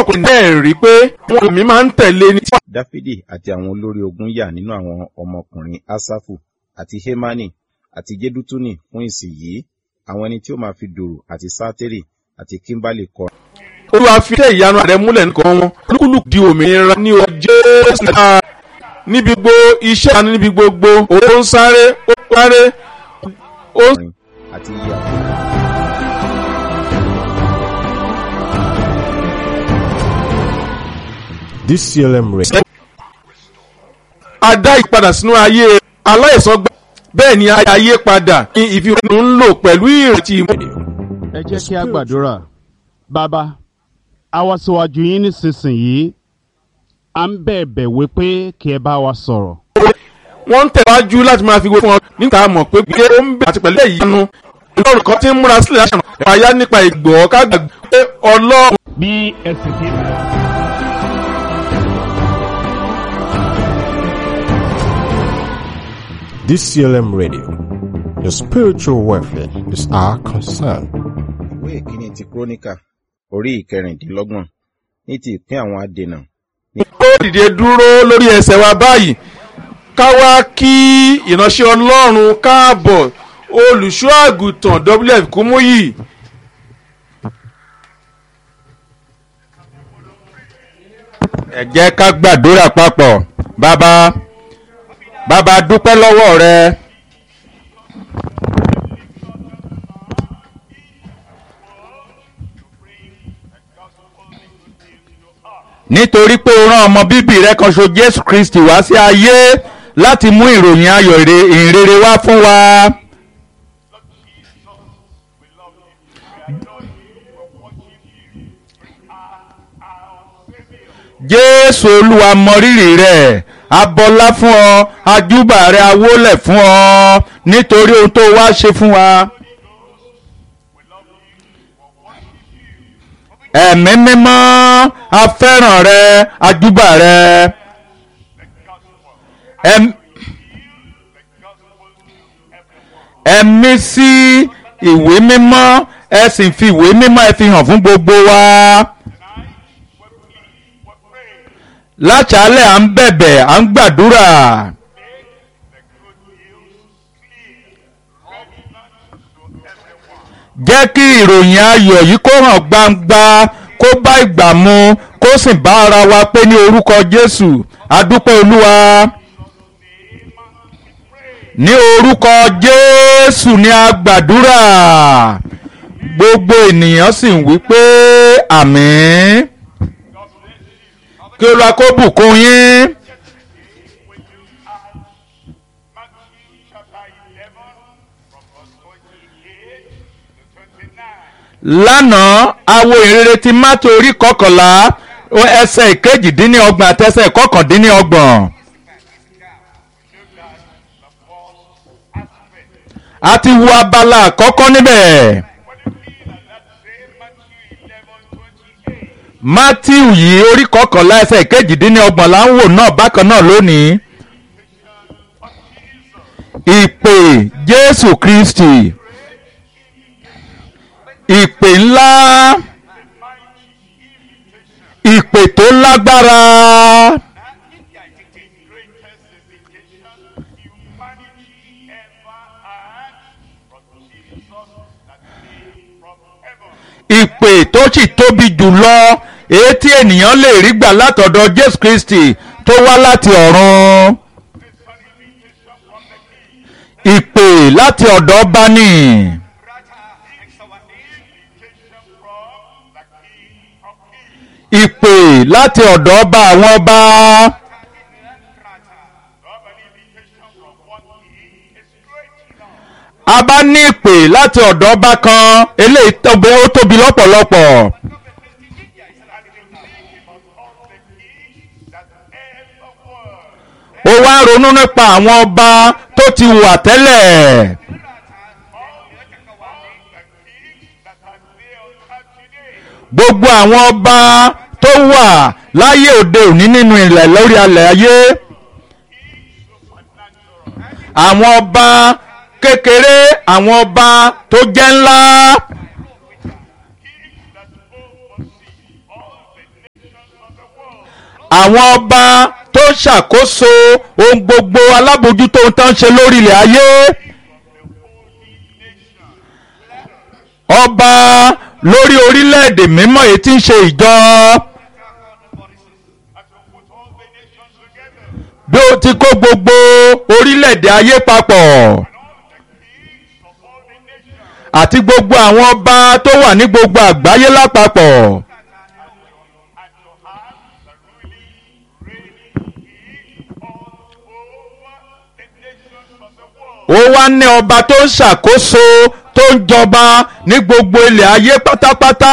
ọkùnrin náà rí pé wọn mi máa ń tẹ̀lé ní. dáfídì àti àwọn olórí ogun yà nínú àwọn ọmọkùnrin asafu àti hemani àti jedutuni fún ìsìn yìí àwọn ẹni tí ó máa fi dùrù àti sátérì àti kímbálì kọ olúwa fi tẹ ìyanu rẹ múlẹ̀ nìkan wọn olúkúlùkù di òmìnira ní o jésù náà níbi gbogbo iṣẹ́ ìyanu níbi gbogbo ó ń sáré ó ń sáré ó ń ọkùnrin àti iye àwọn DCLM Radio. adá ìpadà sínú ayé aláìsàn gbà bẹ́ẹ̀ ni ayé padà ní ìfihàn ń lò pẹ̀lú ìrètí ìmọ̀. ẹ jẹ́ kí a gbàdúrà bàbá a wá síwájú yín nísinsìnyí à ń bẹ̀bẹ̀ wípé kí ẹ bá wa sọ̀rọ̀ wọ́n ń tẹ̀wájú láti máa fi gbé fún ọ níta mọ̀ pé gbé ó ń bẹ̀ àti pẹ̀lú ìyanu ọlọ́run kan ti ń múra sílẹ̀ láṣà náà àyà nípa ìgbọ̀ ká gbàgbé pé ọlọ́run bí ẹ sì ti DCLM Radio. Your spiritual welfare is our concern. ìwé ìkíní ti kúrónìkà orí ìkẹrìndínlọ́gbọ̀n ní ti ìpín àwọn adènà ó dìde dúró lórí ẹsẹ̀ wa báyìí ká wá kí ìránṣẹ́ ọlọ́run káàbọ̀ olùṣọ́ àgùntàn wf kúmúyì. ẹ jẹ́ ká gbàdúrà papọ̀ bàbá bàbá dúpẹ́ lọ́wọ́ rẹ. nítorí pé o rán ọmọ bíbí rẹ kan ṣo jésù kristi wá sí ayé láti mú ìròyìn ayọ̀ ire- ìhìnrere wá fún wa. jésù olúwa mọrírì rẹ abọlá fún ọ ajúbà rẹ awólẹ̀ fún ọ nítorí ohun tó wá ṣe fún wa. ẹ̀mí mímọ́ afẹ́ràn rẹ ajúbà rẹ. Ẹm- ẹ̀mí sí ìwé mímọ́ ẹ sì fi ìwé mímọ́ ẹ fi hàn fún gbogbo wa. láṣálẹ̀ à ń bẹ̀bẹ̀ à ń gbàdúrà. jẹ́ kí ìròyìn ayọ̀ yìí kó hàn gbangba kó bá ìgbà mu kó sì bá ara wa pé ní orúkọ jésù adúpẹ́ olúwa ní orúkọ jésù ní a gbàdúrà gbogbo ènìyàn sì ń wí pé àmín kí olúwa kó bùkún yín. lánàá awo ìrere ti mátò orí kọkànlá ẹsẹ̀ ìkejìdínlọ́gbọ̀n àti ẹsẹ̀ ìkọkàndínlọ́gbọ̀n. a ti wo abala àkọ́kọ́ níbẹ̀. matthew yìí orí kọkànlá ẹsẹ̀ ìkejìdínlọ́gbọ̀n là ń wò náà bákan náà lónìí. ìpè jésù kristi ìpè ńlá ìpè tó lágbára ìpè tó sì tóbi jùlọ èyí tí ènìyàn lè rí gbà látọ̀dọ̀ jésù kristi tó wá láti ọ̀run ìpè láti ọ̀dọ̀ ọba ni. ìpè láti ọ̀dọ̀ ọba àwọn ọba. a bá ní ìpè láti ọ̀dọ̀ ọba kan eléyìí tóbi ó tóbi lọ́pọ̀lọpọ̀. ó wá ronú nípa àwọn ọba tó ti wà tẹ́lẹ̀. gbogbo àwọn ọba tó wà láyé òde òní nínú ilẹ̀ lórí alẹ̀ ayé àwọn ọba kékeré àwọn ọba tó jẹ́ ńlá àwọn ọba tó ń ṣàkóso ohun gbogbo alábòójútó ohun tó ń ṣe lórí ilẹ̀ ayé ọba lórí orílẹ̀-èdè mímọ́ èyí tí ń ṣe ìjọ bí ó ti kó gbogbo orílẹ̀-èdè ayé papọ̀ àti gbogbo àwọn ọba tó wà ní gbogbo àgbáyé lápapọ̀. ó wá ní ọba tó ń ṣàkóso tó ń jọba ní gbogbo ilẹ̀ ayé pátápátá.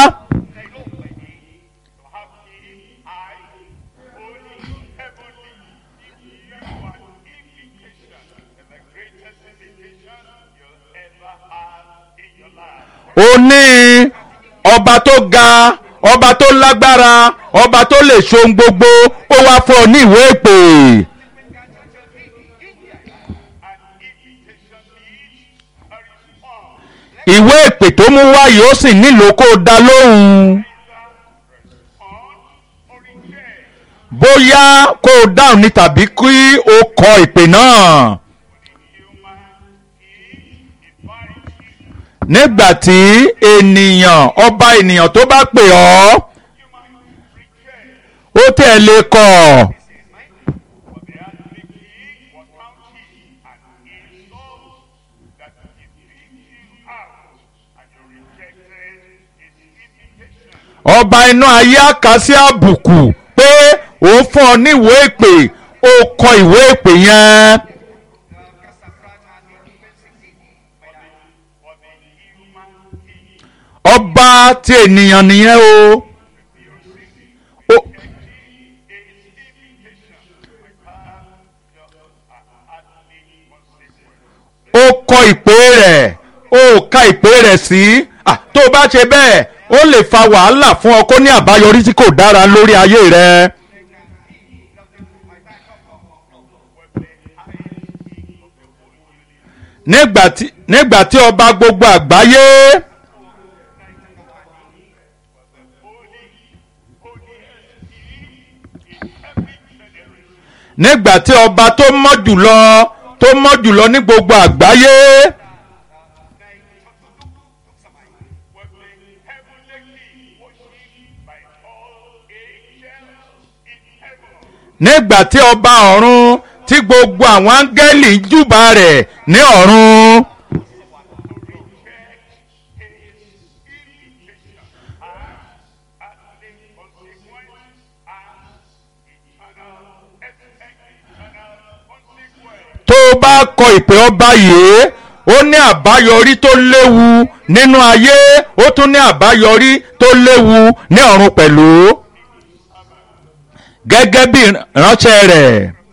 ó ní ọba tó ga ọba tó lágbára ọba tó lè ṣohun gbogbo ó wá fún ọ ní ìwé ìpè. ìwé ìpè tó mú wáyé ó sì nílò kó o dá lóhùn. bóyá kó o dáhùn ní tàbí kí o kọ ìpè náà. nígbà tí ènìyàn ọba ènìyàn tó bá pè ọ́ ó tẹ̀ lé kọ̀. ọba inú ayé àkàsí àbùkù pé òun fún ọ níwèé ìpè ó kọ ìwé ìpè yẹn. ọba ti ènìyàn nìyẹn o. Ó- ó kọ ìpè rẹ̀ ó ka ìpè rẹ̀ sí Ah, tó o bá ṣe bẹ́ẹ̀ ó lè fa wàhálà fún ọ kó ní àbáyọrí tí kò dára lórí ayé rẹ. nígbà tí nígbà tí ọba gbogbo àgbáyé nígbà tí ọba tó mọ́ jùlọ tó mọ́ jùlọ ní gbogbo àgbáyé. nígbà tí ọba ọ̀run tí gbogbo àwọn áńgẹ́lì ń júbà rẹ̀ ní ọ̀run. tó o bá kọ ìpè ọba yìí ó ní àbáyọrí tó léwu nínú ayé ó tún ní àbáyọrí tó léwu ní ọ̀run pẹ̀lú gẹ́gẹ́ bí ìránṣẹ́ rẹ̀.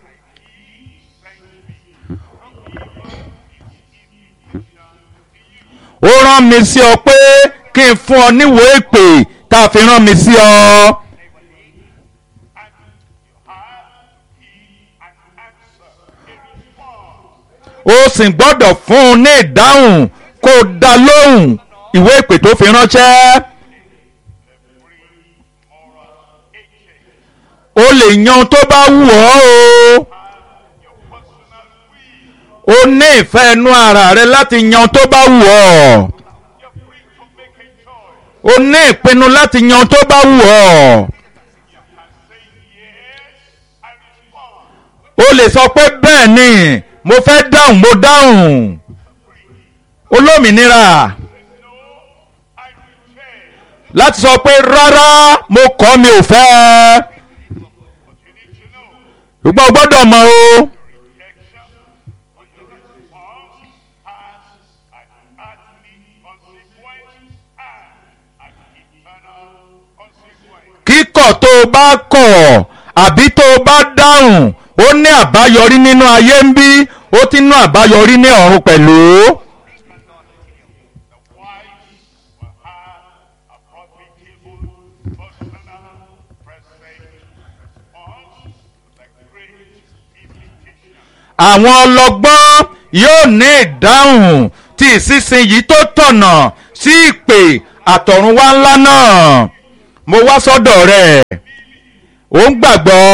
ó rán mi sí ọ pé kí n fún ọ níwèé ìpè tá a fi rán mi sí ọ. ó sì gbọ́dọ̀ fún un ní ìdáhùn kó o dá lóhùn ìwé ìpè tó fi ránṣẹ́. o lè yan tó bá wù ọ́ o. o ní ìfẹ́ inú ara rẹ láti yan tó bá wù ọ́. o ní ìpinnu láti yan tó bá wù ọ́. o lè sọ pé bẹ́ẹ̀ ni mo fẹ́ dáhùn mo dáhùn. olómìnira láti sọ pé rárá mo kọ̀ mi ò fẹ́ ẹ ṣùgbọ́n o gbọ́dọ̀ mọ̀ o. kíkọ̀ tó o bá kọ̀ àbí tó o bá dáhùn ó ní àbáyọrí nínú ayé ń bí ó ti ní àbáyọrí ní ọ̀run pẹ̀lú. àwọn ọlọ́gbọ́n yóò ní ìdáhùn tí ìsinsìnyí tó tọ̀nà sí ìpè àtọ̀runwá ńlá náà mo wá sọ́dọ̀ rẹ̀ ó ń gbàgbọ́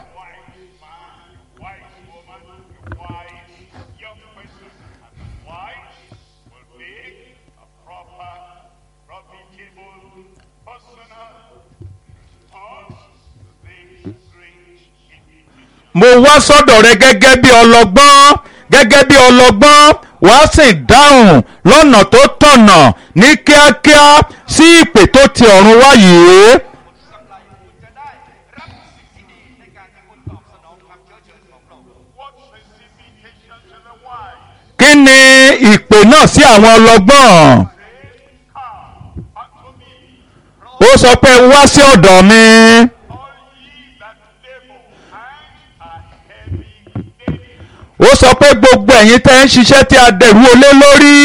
wise woman, wise young person, and wise will make a proper, profitable, personal response to this strange invitation. mo wá sọ́dọ̀ rẹ gẹ́gẹ́ bí ọlọ́gbọ́n gẹ́gẹ́ bí ọlọ́gbọ́n wàá sì dáhùn lọ́nà tó tọ̀nà ní kíákíá sí ìpè tó ti ọ̀run wá yìí. What's this invitation to the wise? kí ni ìpè náà sí àwọn ọlọ́gbọ́n? Come unto me, ó sọ pé wá sí ọ̀dọ̀ mi all ye that labor and are heavy laden, ó sọ pé gbogbo ẹ̀yin tẹ́ ń ṣiṣẹ́ tí a dẹ̀rú olé lórí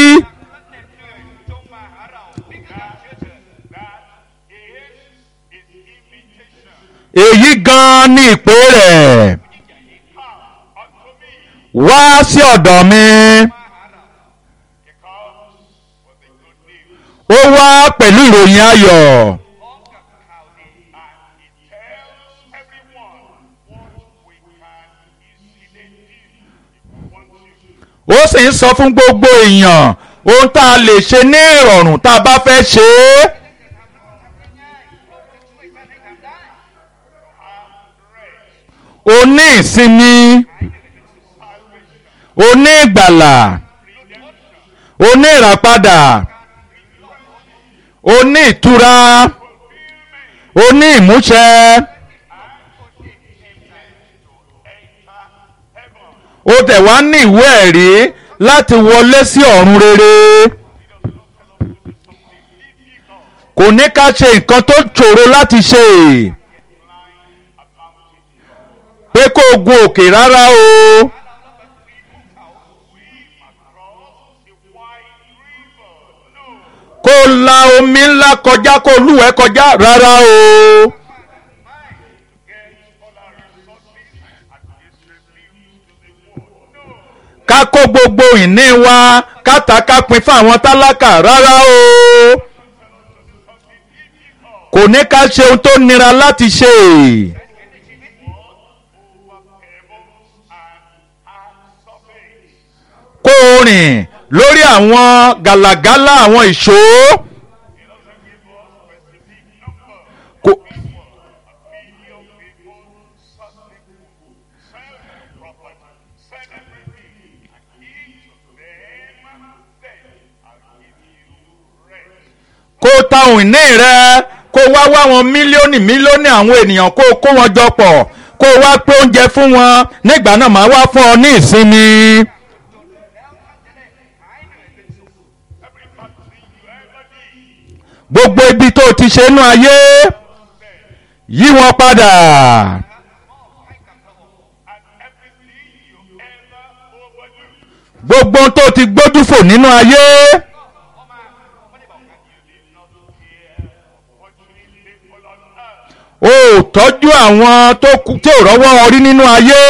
that is his invitation. èyí gan-an ni ìpè rẹ̀ Come unto me, wá sí ọ̀dọ̀ mi he comes with the good news. ó wá pẹ̀lú ìròyìn ayọ̀. And he tells everyone what we can easily do if we want to. ó sì ń sọ fún gbogbo èèyàn ohun tá a lè ṣe ní ìrọ̀rùn tá a bá fẹ́ ṣe é. o ní ìsinmi o ní ìgbàlà o ní ìràpadà o ní ìtura o ní ìmúṣẹ o tẹ̀ wá ní ìwé ẹ̀rí láti wọlé sí ọ̀run rere kò ní ká ṣe nǹkan tó ṣòro láti ṣe pé kó o gun òkè rárá o kó o la omi ńlá kọjá kó o lúwẹ̀ẹ́ kọjá rárá o. ká kó gbogbo ìní wa ká tà ká pín fún àwọn tálákà rárá o kò ní ká ṣe ohun tó nira láti ṣe kó o rìn lórí àwọn gàlàgàlà àwọn ìṣó kò kó o ta ohun ìní rẹ kó o wá wá wọn mílíọ̀nù mílíọ̀nù àwọn ènìyàn kó o kó wọn jọ pọ̀ kó o wá pé oúnjẹ fún wọn nígbà náà máa wá fún ọ ní ìsinmi. gbogbo ibi tó o ti ṣe inú ayé yí wọn padà gbogbo ohun tó o ti gbójú fò nínú ayé o ò tọ́jú àwọn tó kù tí ò rọ́wọ́ orí nínú ayé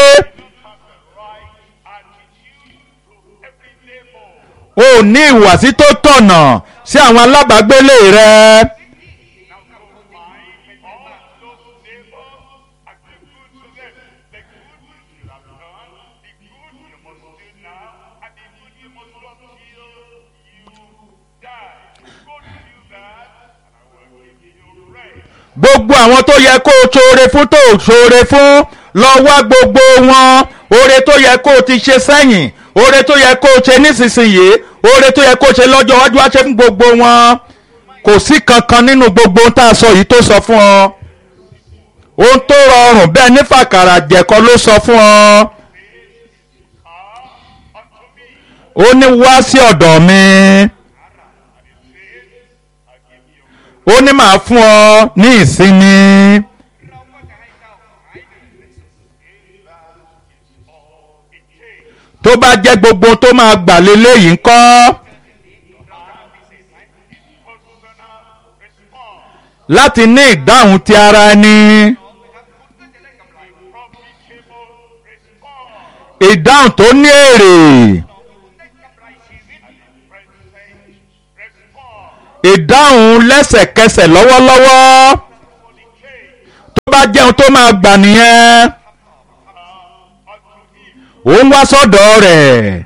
o ò ní ìwàsí tó tọ̀nà sí àwọn alábàágbélé rẹ. gbogbo àwọn tó yẹ kó o ṣoore fún tó o ṣoore fún lọ wá gbogbo wọn oore tó yẹ kó o ti ṣe sẹ́yìn oore tó yẹ kó o ṣe nísinsìnyí oore tó yẹ kó o ṣe lọ́jọ́ iwájú wá ṣe fún gbogbo wọn kò sí kankan nínú gbogbo ohun tá a sọ yìí tó sọ fún ọ ohun tó rọrùn bẹ́ẹ̀ ní fàkàrà jẹ̀kọ ló sọ fún ọ ó ní wá sí ọ̀dọ̀ mi ó ní màá fún ọ ní ìsinmi tó bá jẹ́ gbogbo tó máa gbà léléyìí ńkọ́ láti ní ìdáhùn ti ara ẹni ìdáhùn tó ní èrè ìdáhùn lẹ́sẹ̀kẹsẹ̀ lọ́wọ́lọ́wọ́ bá jẹun tó máa gbà nìyẹn ó ń wá sọ́dọ̀ rẹ̀ answer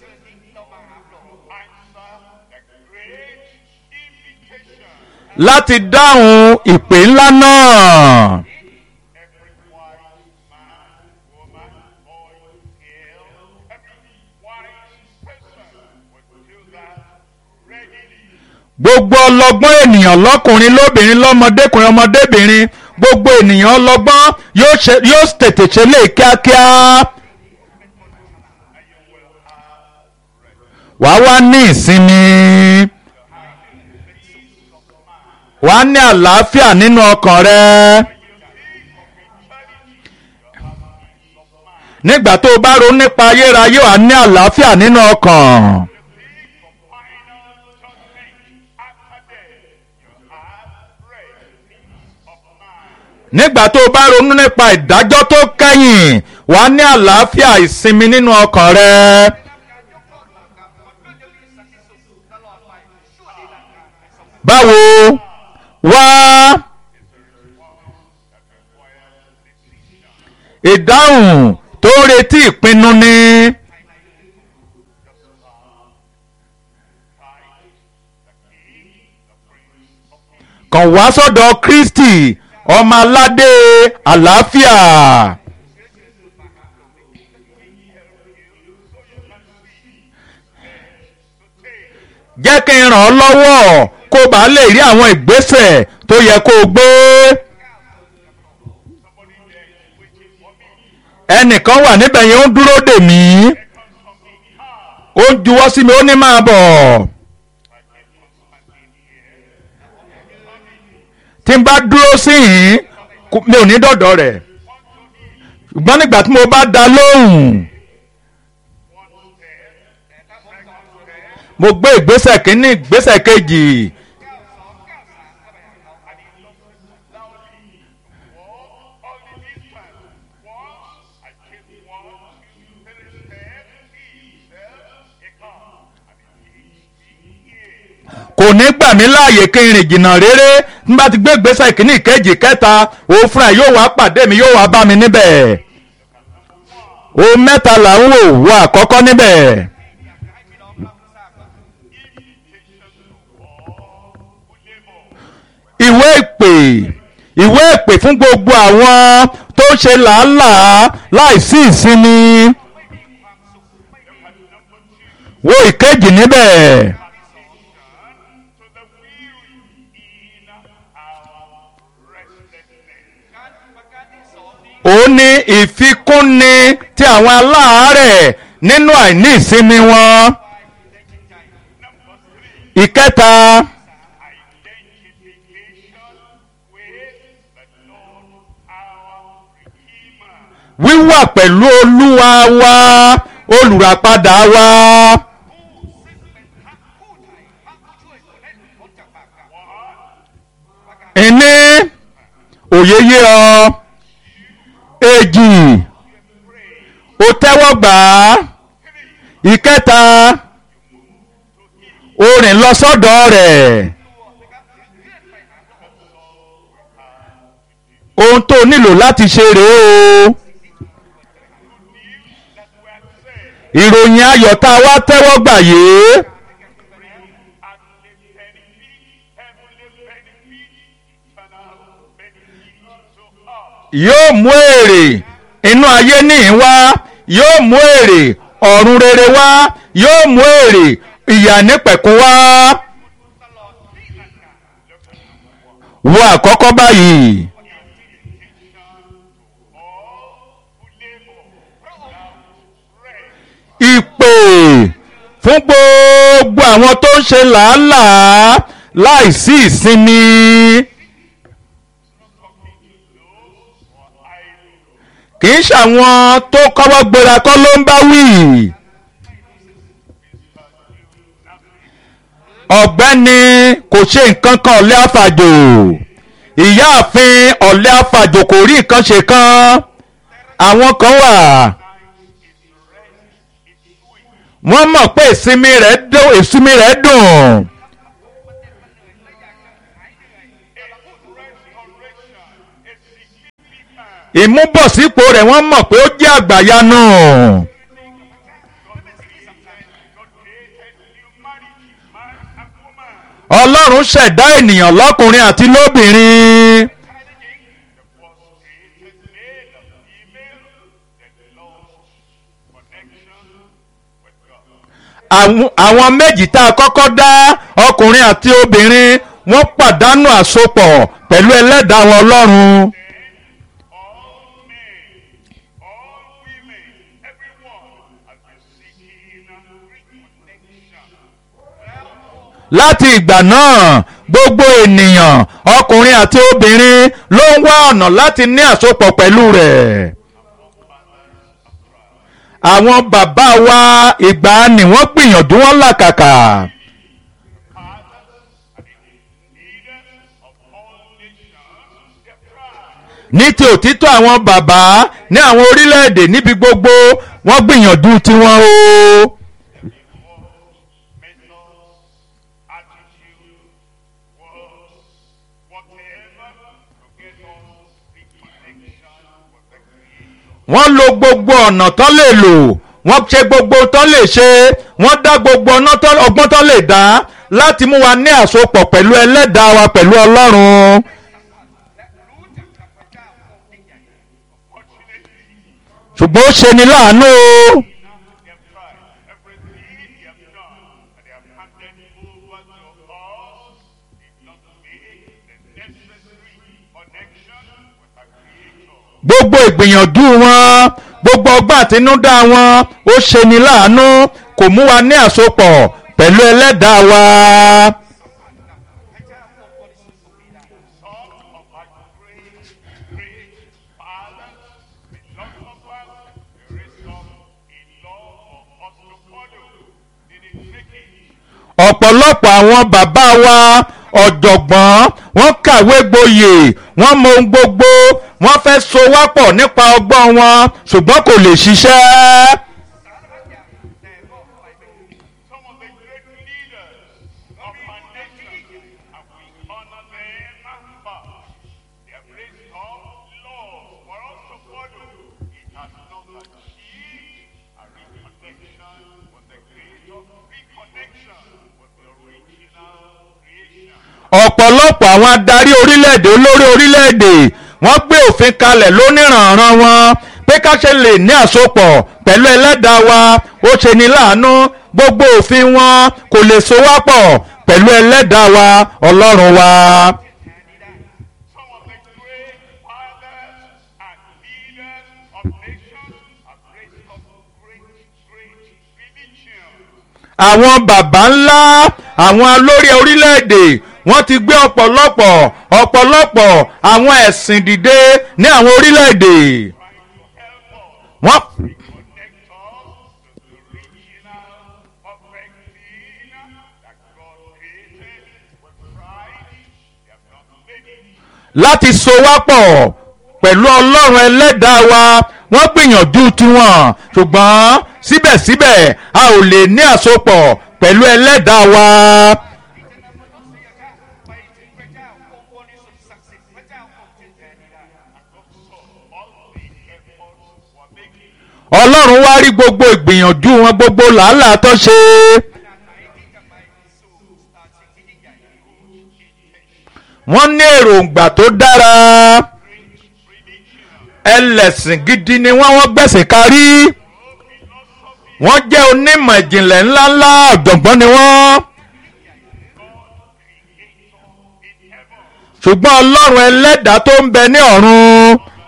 the great invitation. láti dáhùn ìpè ńlá náà. Every wise man, woman, boy, girl, every wise person will do that readily. gbogbo ọlọ́gbọ́n ènìyàn lọ́kùnrin lóbìnrin lọ́mọdékùnrin ọmọdébìnrin gbogbo ènìyàn ọlọ́gbọ́n yóò ṣe- yóò tètè ṣe lé kíákíá. wàá wá ní ìsinmi wàá ní àlàáfíà nínú ọkàn rẹ. nígbà tó o bá ronú nípa ayérayé wàá ní àlàáfíà nínú ọkàn. Final judgment after death, you have rest, peace of mind. nígbà tó o bá ronú nípa ìdájọ́ tó kẹ́yìn wàá ní àlàáfíà ìsinmi nínú ọkàn rẹ. báwo wá ìdáhùn tó ń retí ìpinnu ni kàn wá sọ́dọ̀ kristi ọmọ aládé àlàáfíà. jẹ́ kí n ràn ọ́ lọ́wọ́ kó o bá lè rí àwọn ìgbésẹ̀ tó yẹ kó o gbé. ẹnìkan wà níbẹ̀ yẹn ó ń dúró dè mí ó ń juwọ́ sí mi ó ní máa bọ̀. tí n bá dúró sí yìí kò- mi ò ní dọ̀dọ̀ rẹ̀ ṣùgbọ́n nígbà tí mo bá dá lóhùn mo gbé ìgbésẹ̀ kínní ìgbésẹ̀ kejì Only this time, once I take one, two, three steps, he himself, he comes, and he leads me here. kò ní gbà mí láàyè kí n rìn jìnnà réré n bá ti gbé ìgbésẹ̀ kínní ìkejì kẹta òun fúnra ẹ̀ yóò wá pàdé mi yóò wá bá mi níbẹ̀ ohun mẹ́ta là ń wò wọ àkọ́kọ́ níbẹ̀ ìwé ìpè ìwé ìpè fún gbogbo àwọn tó ń ṣe làálàá láìsí ìsinmi wo ìkejì níbẹ̀. To the weary in our restlessness. ó ní ìfikúnni ti àwọn aláàárẹ̀ nínú àìní ìsinmi wọn. ìkẹta Identification with the Lord, our Redeemer. wíwà pẹ̀lú olúwa wa olùràpadà wa. ìní òye yé ọ èjì ó tẹ́wọ́ gbà á ìkẹta ó rìn lọ sọ́dọ̀ rẹ̀ ohun tó nílò láti ṣe rèé o ìròyìn ayọ̀ tá a wá tẹ́wọ́ gbà yìí And the benefit, heavenly benefit, eternal benefit to us. yóò mú èrè inú ayé níhìn wá yóò mú èrè ọ̀run rere wá yóò mú èrè ìyà nípẹ̀kún wá. wo àkọ́kọ́ báyìí ìpè fún gbogbo àwọn tó ń ṣe làálàá láìsí ìsinmi. kì í ṣàwọn tó kọ́wọ́ gbéra kọ́ ló ń bá wí. ọ̀gbẹ́ni kò ṣe nǹkan kan ọ̀lẹ́ àfàjò ìyáàfin ọ̀lẹ́ àfàjò kò rí nǹkan ṣe kan àwọn kan wà wọ́n mọ̀ pé ìsinmi rẹ̀ dùn ìsinmi rẹ̀ dùn ìmúbọ̀sípò rẹ̀ wọ́n mọ̀ pé ó jẹ́ àgbàyanu. ọlọ́run ṣẹ̀dá ènìyàn lọ́kùnrin àti lóbìnrin. àwọn àwọn méjì tá a kọ́kọ́ dá ọkùnrin àti obìnrin wọ́n pàdánù àsopọ̀ pẹ̀lú ẹlẹ́dàá wọn ọlọ́run. all men, all women, everyone has been seeking reconnection. láti ìgbà náà gbogbo ènìyàn ọkùnrin àti obìnrin ló ń wá ọ̀nà láti ní àsopọ̀ pẹ̀lú rẹ̀. àwọn bàbá wa ìgbàanì wọ́n gbìyànjú wọn làkàkà. Leaders of all nations, they tried. ní ti òtítọ́ àwọn bàbá ní àwọn orílẹ̀-èdè níbi gbogbo wọ́n gbìyànjú tiwọn o. methods, attitude, words, whatever to get us reconnection with the Creator. wọ́n lo gbogbo ọ̀nà tán lè lò wọ́n ṣe gbogbo tán lè ṣe wọ́n dá gbogbo ọ̀nà tán- ọgbọ́n tán lè dá láti mú wa ní àsopọ̀ pẹ̀lú ẹlẹ́dàá wa pẹ̀lú ọlọ́run. ṣùgbọ́n ó ṣe ni láàánú o. They have tried everything they have done, and they have handed over to us. Did not make the necessary connection with our Creator. gbogbo ìgbìyànjú wọn gbogbo ọgbọ́n àtinúdá wọn ó ṣe ni láàánú kò mú wa ní àsopọ̀ pẹ̀lú ẹlẹ́dàá wa. Some of our great, great fathers, philosophers, they raised up a law for us to follow. They didn't make it. ọ̀pọ̀lọpọ̀ àwọn bàbá wa ọ̀jọ̀gbọ́n wọ́n kàwé gboyè wọ́n mọ ohun gbogbo wọ́n fẹ́ so wá pọ̀ nípa ọgbọ́n wọn ṣùgbọ́n kò lè ṣiṣẹ́. Some of the great leaders of our nation, and we honor them but They have raised up laws for us to follow. It has not achieved a reconnection with the Creator, reconnection with the original creation. ọ̀pọ̀lọpọ̀ àwọn adarí orílẹ̀-èdè olórí orílẹ̀-èdè wọ́n gbé òfin kalẹ̀ lóníranran wọn pé ká ṣe lè ní àsopọ̀ pẹ̀lú ẹlẹ́dàá wa ó ṣe ní láàánú gbogbo òfin wọn kò lè so wá pọ̀ pẹ̀lú ẹlẹ́dàá wa ọlọ́run wa. Some of the great fathers and leaders of nations have raised up great, great religions. àwọn bàbá ńlá àwọn olórí orílẹ̀-èdè wọ́n ti gbé ọ̀pọ̀lọpọ̀ ọ̀pọ̀lọpọ̀ àwọn ẹ̀sìn dìde ní àwọn orílẹ̀-èdè. wọ́n Connect us to the original perfect being that God created with pride. They have not made it. láti so wá pọ̀ pẹ̀lú ọlọ́run ẹlẹ́dàá wa wọ́n gbìyànjú tiwọn ṣùgbọ́n síbẹ̀síbẹ̀ a ò lè ní àsopọ̀ pẹ̀lú ẹlẹ́dàá wa. All the efforts were making. ọlọ́run wá rí gbogbo ìgbìyànjú wọn gbogbo làálàá tó ṣe. wọ́n ní èròǹgbà tó dára ẹlẹ́sìn gidi ni wọ́n wọ́n gbẹ̀sìn kárí wọ́n jẹ́ onímọ̀ ìjìnlẹ̀ ńláńlá ọ̀jọ̀gbọ́n ni wọ́n. ṣùgbọ́n ọlọ́run ẹlẹ́dàá tó ń bẹ ní ọ̀run.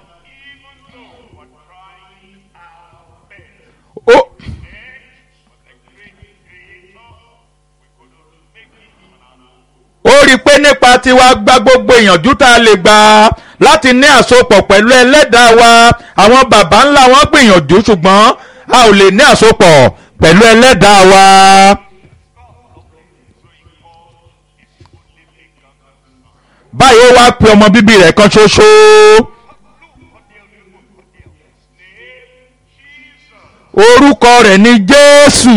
ó- ó rí i pé nípa tiwa gba gbogbo ìyànjú tá a lè gbà láti ní àsopọ̀ pẹ̀lú ẹlẹ́dàá wa àwọn baba ńlá wọn gbìyànjú ṣùgbọ́n a ò lè ní àsopọ̀ pẹ̀lú ẹlẹ́dàá wa. báyìí ó wá pe ọmọ bíbí rẹ̀ kan ṣoṣo. orúkọ rẹ̀ ni jésù.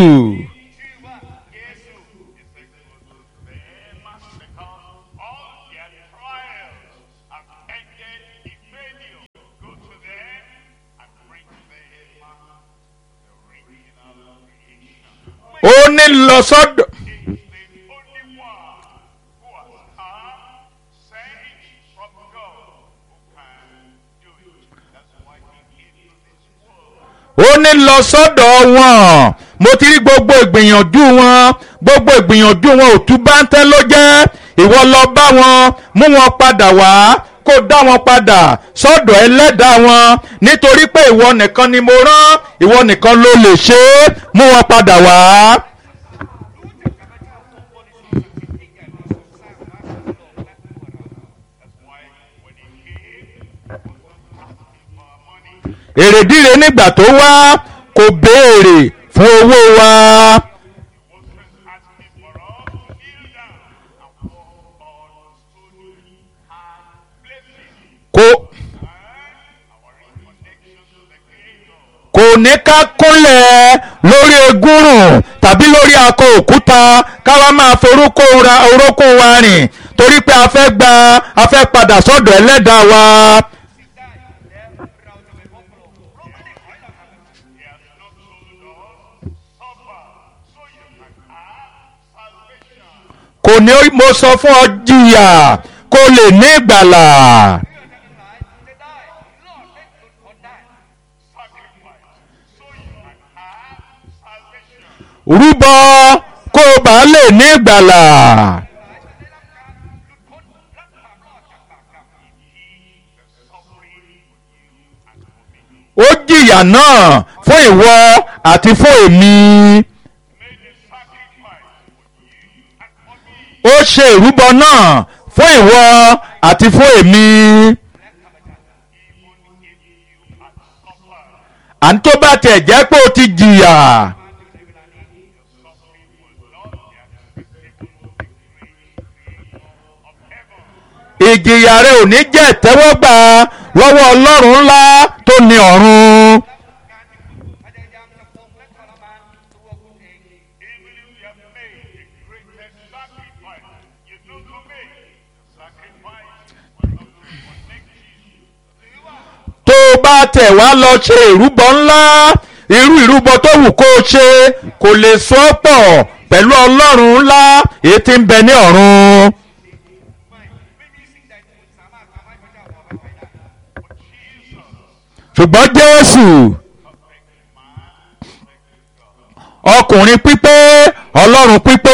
All their trials have ended in failure. Go to ó ní lọ sọ́dọ̀ is the only one who has come, sent from God, who can do it. That's why he came to this world. ó ní lọ sọ́dọ̀ wọn mo ti rí gbogbo ìgbìyànjú wọn gbogbo ìgbìyànjú wọn ò tún bá ń tẹ́ ló jẹ́ ìwọ lọ bá wọn mú wọn padà wá kó dá wọn padà sọ́dọ̀ ẹlẹ́dàá wọn nítorí pé ìwọ nìkan ni mo rán ìwọ nìkan ló lè ṣe é mú wọn padà wá. That's why when he came, he wasn't asking for our money. èrèdíre nígbà tó wá kò béèrè fún owó wa He wasn't asking for us to kneel down and walk on stony hard places. kò And our reconnection to the Creator. kò ní ká kúnlẹ̀ lórí egúrùn tàbí lórí akọ òkúta káwa máa forúkọ ra orókùn wa rìn torí pé a fẹ́ gba a fẹ́ padà sọ́dọ̀ ẹlẹ́dàá wa. He has not told us, suffer so you can have salvation. kò ní mo sọ fún ọ jìyà kó lè ní ìgbàlà. Sacrifice so you can have salvation. rúbọ kó o bá lè ní ìgbàlà. ó jìyà náà fún ìwọ àti fún èmi. Made a sacrifice for you and for me. ó ṣe ìrúbọ náà fún ìwọ àti fún èmi. Even if you had suffered, à ń tó bá tiẹ̀ jẹ́ pé o ti jìyà. suffering will not be acceptable to the great Creator of heaven. ìjìyà rẹ ò ní jẹ́ ìtẹ́wọ́gbà lọ́wọ́ ọlọ́run ńlá tó ní ọ̀run. Even if you have made the greatest sacrifice, you know to make the sacrifice will not connect you. tó o bá tẹ̀ wá lọ ṣe ìrúbọ ńlá irú ìrúbọ tó wù kó o ṣe kò lè so ọ́ pọ̀ pẹ̀lú ọlọ́run ńlá èyí tí ń bẹ ní ọ̀run. ṣùgbọ́n jésù ọkùnrin pípé ọlọ́run pípé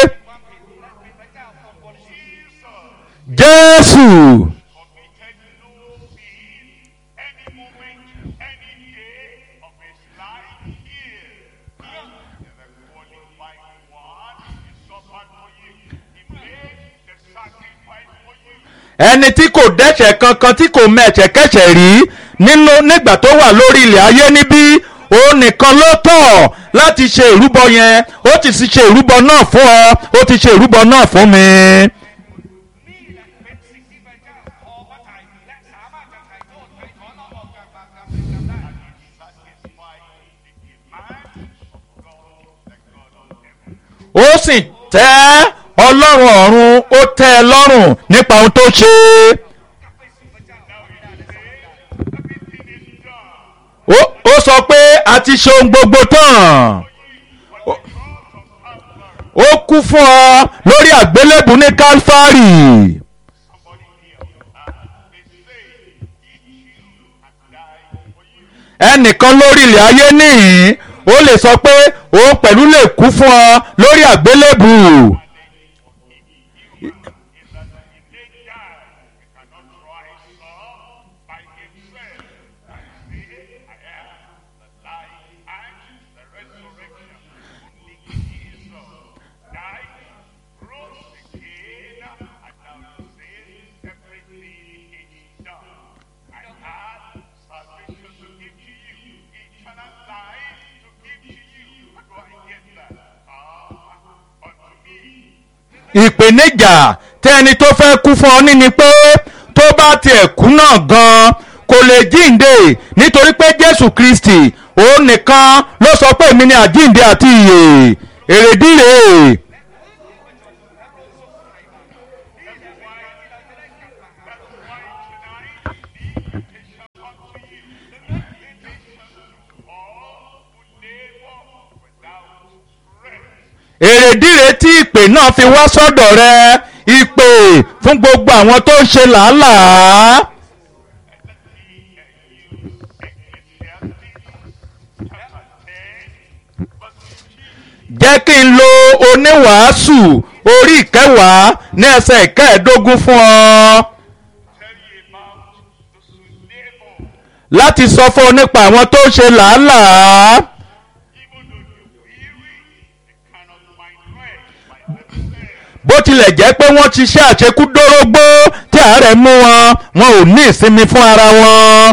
jésù committed no sin any moment, any day of his life here. He the qualified one. He suffered for you. He made the sacrifice for you. ẹni tí kò dẹ́ṣẹ̀ kankan tí kò mẹ̀ṣẹ̀kẹ́ṣẹ̀ rí nínú nígbà tó wà lórí ilẹ̀ ayé níbí òun nìkan ló tọ̀ láti ṣe ìrúbọ yẹn ó ti sì ṣe ìrúbọ náà fún ọ ó ti ṣe ìrúbọ náà fún mi. นี่แหละเป็นสิ่งที่พระเจ้าพอพระทัยและสามารถจะไถ่โทษไถ่ถอนเราออกจากบาปกรรมเป็นกรรมได้ Satisfied the demand of God, the God of heaven. ó sì tẹ́ ọlọ́run ọ̀run ó tẹ́ ẹ lọ́rùn nípa ohun tó ṣe. กลับไปสู่พระเจ้า Now he says, everything is done. ó ó sọ pé a ti ṣe ohun gbogbo tán. ó kú fún ọ lórí àgbélébù ní kálfárì. Somebody here, uh, they say, eat you and die for you. ẹnìkan lórí ilẹ̀ ayé nìyí ó lè sọ pé òun pẹ̀lú lè kú fún ọ lórí àgbélébù. Is that if they die, he cannot rise up by himself and say, I am the life and the resurrection. Only Jesus died, rose again, and now he says, everything is done. I have salvation to give to you, eternal life to give to you. How do I get that? Come unto me. ìpèníjà tẹ ẹni tó fẹ́ kú fún ọ ní ni pé tó bá tiẹ̀ kú náà gan-an kò lè jíǹde nítorí pé jésù kristi òun nìkan ló sọ pé èmi ni àjíǹde àti ìyè èrèdí rèé. all who labor without strength. èrèdíre tí ìpè náà fi wá sọ́dọ̀ rẹ ìpè fún gbogbo àwọn tó ń ṣe làálàá. jẹ́ kí n lo oníwàásù orí ìkẹwàá ní ẹsẹ̀ ìkẹẹ̀ẹ́dógún fún ọ láti sọ fún ọ nípa àwọn tó ń ṣe làálàá. bó tilẹ̀ jẹ́ pé wọ́n ti ṣe àṣekúdórógbó tí àárẹ̀ mú wọn wọn ò ní ìsinmi fún ara wọn.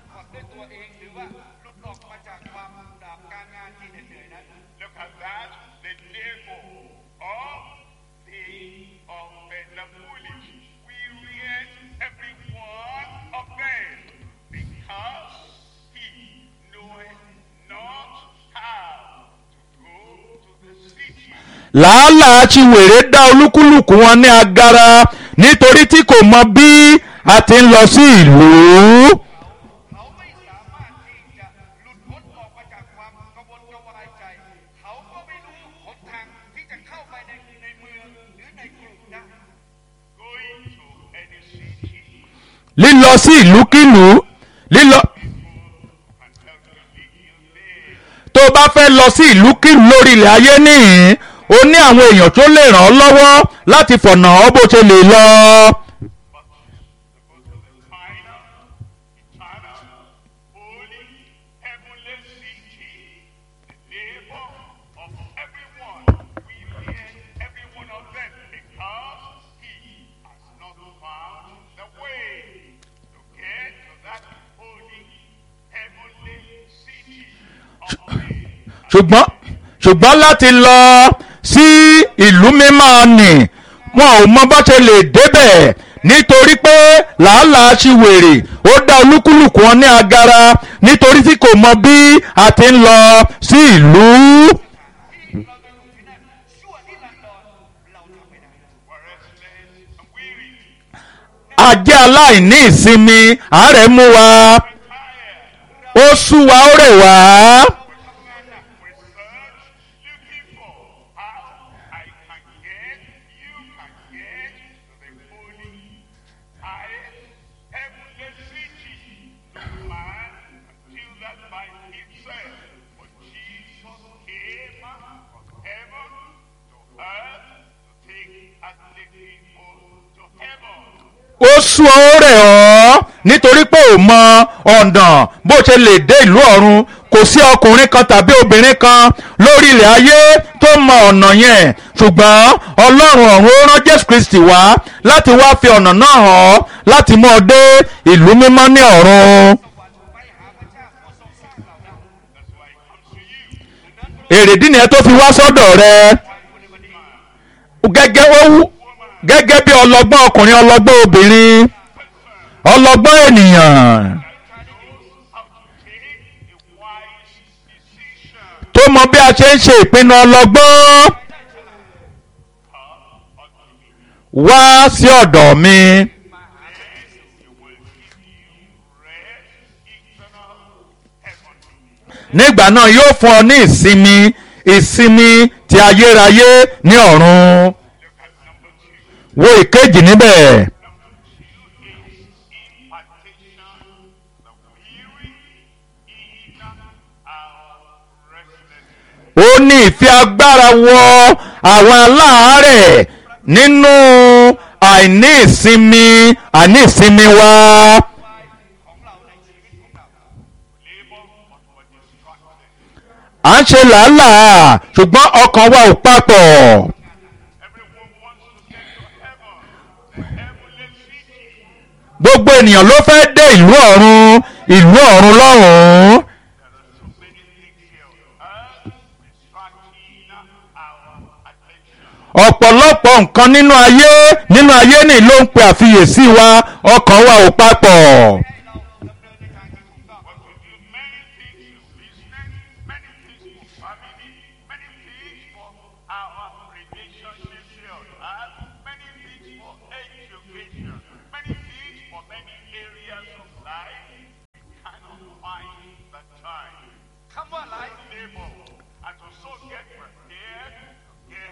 พักผ่อนด้วยตัวเองหรือว่าหลุดพ้นออกมาจากความดาบการงานที่เหนื่อยๆนั้น Look at that, the devil of the of the, the foolish. We read every one of them because he knoweth not how to go to the city. làálàá ti wèrè dá olúkúlùkù wọn ní agara nítorí tí kò mọ bí a ti ń lọ sí ìlú. เขาไม่สามารถที่จะหลุดพ้นออกมาจากความกระวนกระวายใจ เขาก็ไม่รู้หนทางที่จะเข้าไปในในเมืองหรือในกรุงได้ Going to any city lílọ sí ìlúkìlú lílọ and help you live your day. tó o bá fẹ́ lọ sí ìlúkìlú lórí ilẹ̀ ayé nìyí o ní àwọn èèyàn tó lè ràn ọ́ lọ́wọ́ láti fọ̀nà ọ́ bó ṣe lè lọ. Go to the final, eternal, holy, heavenly city, the neighbor of everyone. We fear every one of them because he has not found the way to get to that holy, heavenly city of faith. ṣùgbọ́n ṣùgbọ́n láti lọ sí ìlú mímọ́ nì wọn ò mọ bó ṣe lè débẹ̀ nítorí pé làálàá ṣi wèrè ó dá olúkúlùkù wọn ní agara nítorí tí kò mọ bí a ti ń lọ sí ìlú. ที่เราจะอยู่ที่นั่นชั่วนิรันดรเราทำไม่ได้ We're restless and weary, ajẹ́ aláìní ìsinmi àárẹ̀ mú wa ó sú wa ó rẹ̀ wá. we search, looking for how I can get, you can get to the holy, high, heavenly city. No man can do that by himself. But Jesus came from heaven to earth to take us the people to heaven. ó sú ọ ó rẹ̀ ọ́ nítorí pé ò mọ ọ̀nà bó ṣe lè dé ìlú ọ̀run kò sí ọkùnrin kan tàbí obìnrin kan lórí ilẹ̀ ayé tó mọ ọ̀nà yẹn ṣùgbọ́n ọlọ́run ọ̀run ó rán jésù kristi wá láti wá fi ọ̀nà náà hàn ọ́ láti mú ọ dé ìlú mímọ́ ní ọ̀run. ไปหาพระเจ้าผู้ทรงสร้างเราได้ èrèdí nìyẹn tó fi wá sọ́dọ̀ rẹ gẹ́gẹ́ ó wú gẹ́gẹ́ bí ọlọ́gbọ́n ọkùnrin ọlọ́gbọ́n obìnrin ọlọ́gbọ́n ènìyàn How to take a wise decision. tó mọ bí a ṣe ń ṣe ìpinnu ọlọ́gbọ́n wá sí ọ̀dọ̀ mi He will give you rest, eternal, heavenly. nígbà náà yóò fún ọ ní ìsinmi ìsinmi ti ayérayé ní ọ̀run wo ìkejì níbẹ̀. impartation, the weary in our restlessness. ó ní ìfẹ́ agbára wọ àwọn aláàárẹ̀ nínú àìní ìsinmi àìní ìsinmi wa. Labor, but we're distracted. à ń ṣe làálàá ṣùgbọ́n ọkàn wa ò papọ̀. Everyone wants to get to heaven, the heavenly city. gbogbo ènìyàn ló fẹ́ dé ìlú ọ̀run ìlú ọ̀run lọ́hùn-ún. There are so many things here on earth distracting our attention. ọ̀pọ̀lọpọ̀ nǹkan nínú ayé nínú ayé ni ló ń pe àfiyèsí wa ọkàn wa ò papọ̀. But we do many things for business, many things for family, many things for our relationships here on earth, many things for education, many things for many areas of life. We cannot find the time. คำว่าหลาย Labor and to so get prepared, get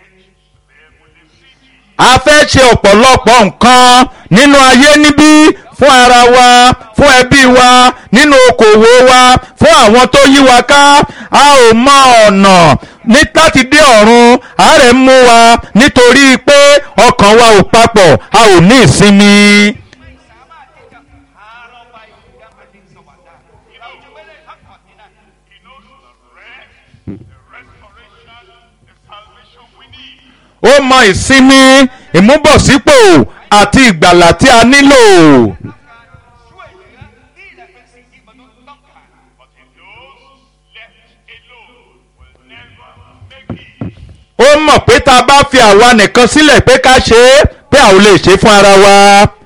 a fẹ́ ṣe ọ̀pọ̀lọpọ̀ nǹkan nínú ayé níbí fún ara wa fún ẹbí wa nínú okòwò wa fún àwọn tó yí wa ká a ò mọ ọ̀nà ní láti dé ọ̀run àárẹ̀ ń mú wa nítorí pé ọkàn wa ò papọ̀ a ò ní ìsinmi. สามารถที่จะพาเราไปยังแผ่นดินสวรรค์ได้เราจะไม่ได้พักผ่อนที่นั่น He knows the rest, the restoration, the salvation we need. ó mọ ìsinmi ìmúbọ̀sípò àti ìgbàlà tí a nílò. ช่วยเหลือนี่แหละเป็นสิ่งที่มนุษย์ต้องการ But he knows left alone will never make it. ó mọ̀ pé tá a bá fi àwa nìkan sílẹ̀ pé ká ṣe é pé a ò lè ṣe é fún ara wa.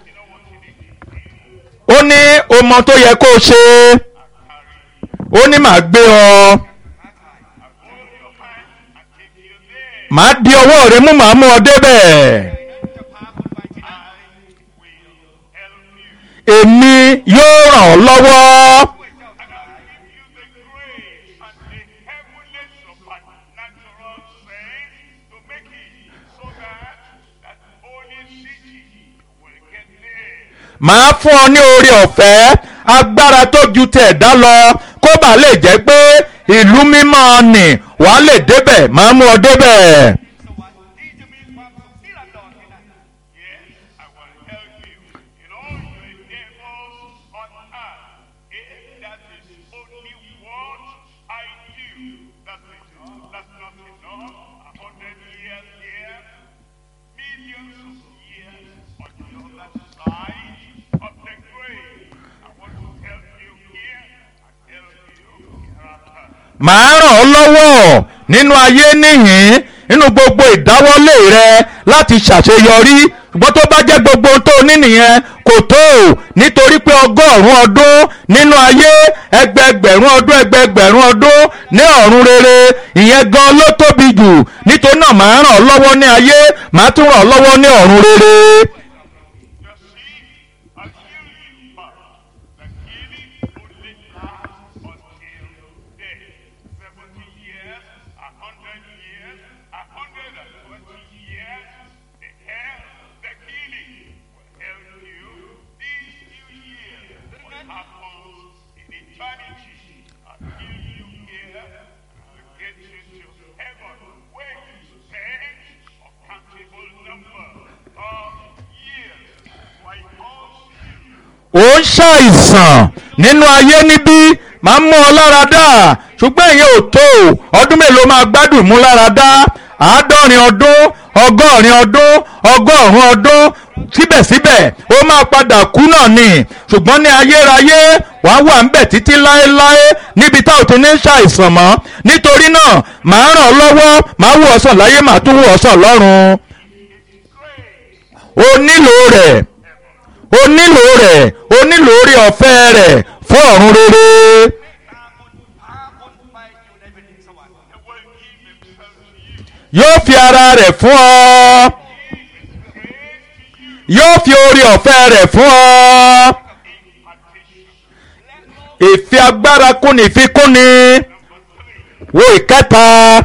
ó ní ọmọ tó yẹ kó o ṣe ó ní màá gbé ọ màá di ọwọ́ rẹ mú màá mú ọ débẹ̀ èmi yóò ràn ọ́ lọ́wọ́. And I will give you the grace and the heavenly suppernatural sense to make it so that that holy city will get there. màá fún ọ ní oore ọ̀fẹ́ agbára tó ju tẹ̀dá lọ kó bàa lè jẹ́ pé ìlú mímọ́ nì wàá lè débẹ̀ màá mú ọ débẹ̀. สวรรค์ที่จะมีความสุขนิรันดรที่นั่น Yes, I will help you in all your endeavors on earth. If that is only what I do, that's it. That's not enough. A hundred years here, millions of years on the other side of the grave. I want to help you here and help you hereafter. màá ràn ọ́ lọ́wọ́ nínú ayé níhìn nínú gbogbo ìdáwọ́lé rẹ láti ṣàṣeyọrí ṣùgbọ́n tó bá jẹ́ gbogbo ohun tó ní nìyẹn kò tó o nítorí pé ọgọ́rùn-ún ọdún nínú ayé ẹgbẹgbẹ̀rún ọdún ẹgbẹgbẹ̀rún ọdún ní ọ̀run rere ìyẹn gan ló tóbi jù nítorí náà màá ràn ọ́ lọ́wọ́ ní ayé màá tún ràn ọ́ lọ́wọ́ ní ọ̀run rere. You see, I heal you, but the healing only lasts until death. Seventy years, a hundred years, a hundred and twenty years, the hell, the healing will help you. These few years, what happens in eternity, I heal you here, and get you to heaven, where you spend a countable number of years. Why also you ó ń ṣàìsàn nínú ayé níbí máa ń mú ọ lára dá ṣùgbọ́n ìyẹn ò tó ọdún mélòó máa gbádùn mú lára dá àádọ́rin ọdún ọgọ́rin ọdún ọgọ́rùn-ún ọdún síbẹ̀síbẹ̀ ó máa padà kú náà ni ṣùgbọ́n ní ayérayé wàá wà ń bẹ̀ títí láéláé níbi tá ò ti ní ṣàìsàn mọ́ nítorí náà màá ràn ọ́ lọ́wọ́ màá wò ọ́ sàn láyé màá tún wò ọ́ sàn lọ́run o nílò rẹ̀ o nílò rẹ̀ o nílò orí ọ̀fẹ́ rẹ̀ fún ọ̀run rere ตามบุญพาคนไปอยู่ในแผ่นดินสวรรค์ will give himself to you. yóò fi ara rẹ̀ fún ọ yóò fi orí ọ̀fẹ́ rẹ̀ fún ọ ìfi agbára kúni ìfikúni wo ìkẹta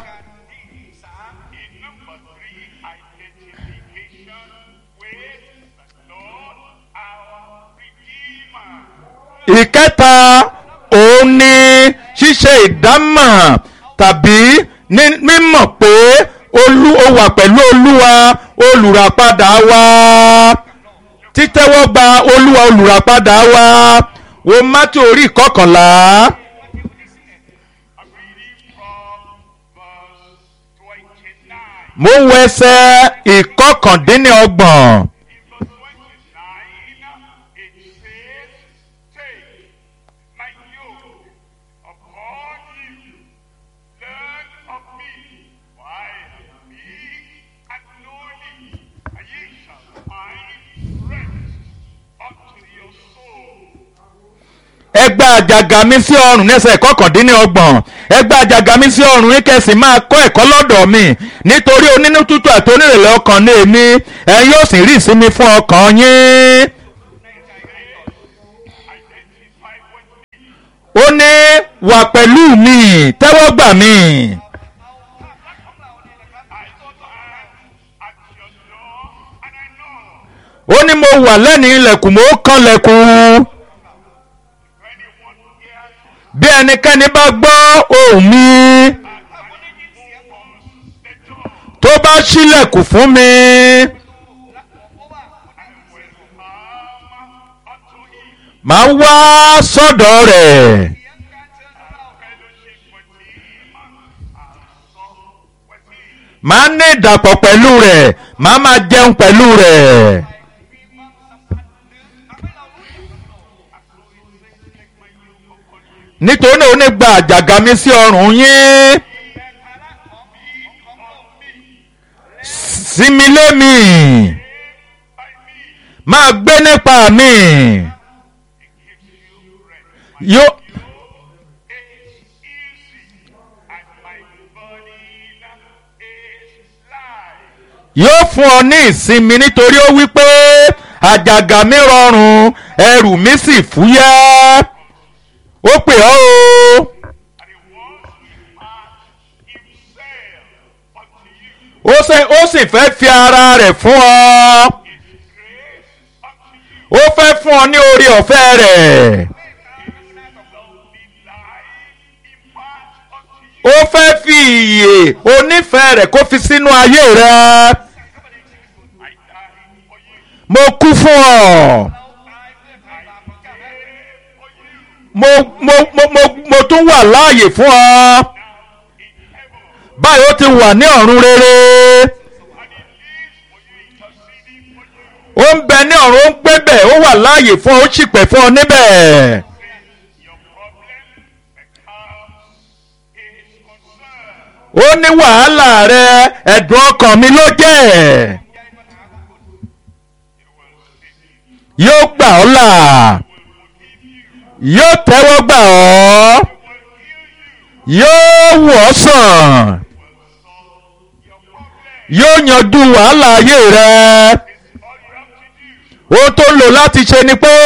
In number three, identification with the Lord our Redeemer. ìkẹta òun ni ṣíṣe ìdámọ̀ tàbí ní mímọ̀ pé olú ó wà pẹ̀lú olúwa olùràpadà wa títẹ́wọ́ gba olúwa olùràpadà wa wo mátí orí ìkọkànlá I'm reading from verse 29. mo ń wo ẹsẹ̀ ìkọkàndínlọ́gbọ̀n In verse 29, it says, Take my yoke upon you, learn of me, for I am meek and lowly, and ye shall find rest unto your soul. ẹgbẹ́ àjàgà mi sí ọrùn nẹ́sẹ̀ kọkàndínlọ́gbọ̀n ẹgbẹ́ àjàgà mi sí ọrùn yín kẹsì máa kọ́ ẹ̀kọ́ lọ́dọ̀ mi nítorí onínú tútù àti onírèlẹ̀ ọkàn ní èmi ẹ̀yin yóò sì rí ìsinmi fún ọkàn yín. Identify with me. ó ní wà pẹ̀lú mi tẹ́wọ́ gbà mí. เอาภาพลักษณ์ของเราเนี่ยนะครับ I stand at your door ó ní mo wà lẹ́nu ilẹ̀kùn mo kàn lẹ̀kùn bí ẹnikẹ́ni bá gbọ́ ohùn mi tó bá ṣílẹ̀kùn fún mi màá wá sọ́dọ̀ rẹ̀ màá ní ìdàpọ̀ pẹ̀lú rẹ̀ màá máa jẹun pẹ̀lú rẹ̀. nítorí náà ó ní gba àjàgà mi sí ọrùn yín sinmi lé mi máa gbé nípa mi yóò yóò fún ọ ní ìsinmi nítorí ó wí pé àjàgà mi rọrùn ẹrù mi sì fúyẹ́ ó pè ọ́ o. ó ṣe ó sì fẹ́ fi ara rẹ̀ fún ọ. ó fẹ́ fún ọ ní orí ọ̀fẹ́ rẹ̀. ó fẹ́ fi ìyè onífẹ̀ẹ́ rẹ̀ kó fi sínú ayé rẹ̀. mo kú fún ọ. mo mo mo mo mo tún wà láàyè fún ọ. báyìí ó ti wà ní ọ̀run rere. ó ń bẹ ní ọ̀run ó ń gbé bẹ̀ ó wà láàyè fún ọ ó sì pẹ̀ fún ọ níbẹ̀. ó ní wàhálà rẹ ẹ̀dùn ọkàn mi ló jẹ́ yóò gbà ọ́ là yóò tẹ́wọ́ gbà ọ́ yóò wọ̀ ọ́ sàn yóò yanjú wàhálà ayé rẹ ohun tó lò láti ṣe ni pé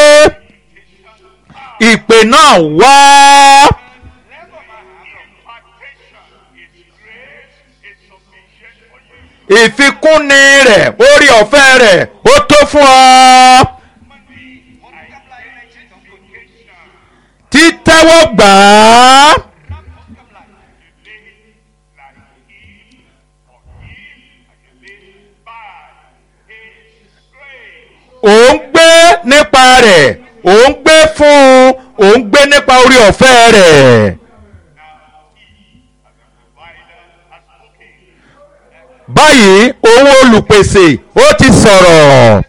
ìpè náà wá. ìfikúnni rẹ̀ orí ọ̀fẹ́ rẹ̀ ó tó fún ọ. títẹ́wọ́ gbà á. ò ń gbé nípa rẹ̀ ò ń gbé fún un ò ń gbé nípa orí ọ̀fẹ́ rẹ̀. báyìí òun olùpèsè ó ti sọ̀rọ̀.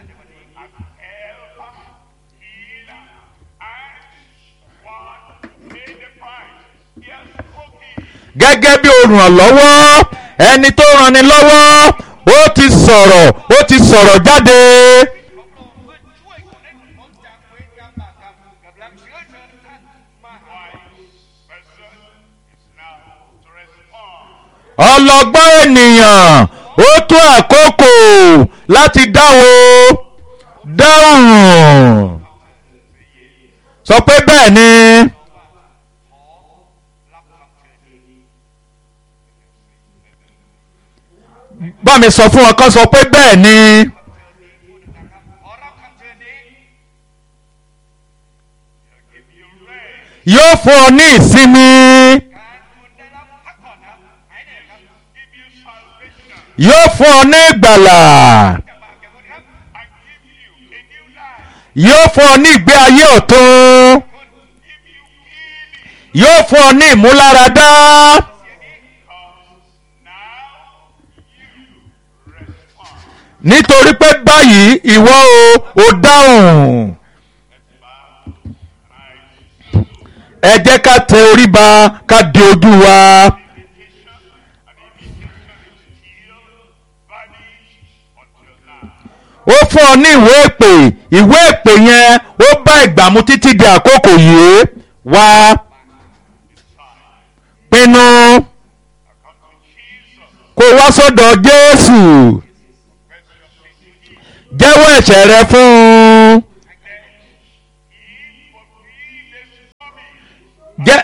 gẹ́gẹ́ bí olùrànlọ́wọ́ ẹni tó ranni lọ́wọ́ ó ti sọ̀rọ̀ ó ti sọ̀rọ̀ jáde. ọlọ́gbọ́n ènìyàn ó tó àkókò láti dáwọ́ dáhùn sọ pé bẹ́ẹ̀ ni. bá mi sọ fún wọn kán sọ pé bẹ́ẹ̀ ni. yóò fún ọ ní ìsinmi. yóò fún ọ ní ìgbàlà. yóò fún ọ ní ìgbé ayé ọ̀tun. yóò fún ọ ní ìmúláradá. nítorí pé báyìí ìwọ o ò dáhùn. ẹ jẹ́ ká tẹ orí ba ká di ojú wa. ó fún ọ ní ìwé èpè ìwé èpè yẹn ó bá ìgbà mu títí di àkókò yìí wá pinnu kó wá sọ́dọ̀ Jésù jẹ́wọ́ ẹ̀ṣẹ̀ rẹ fún un jẹ́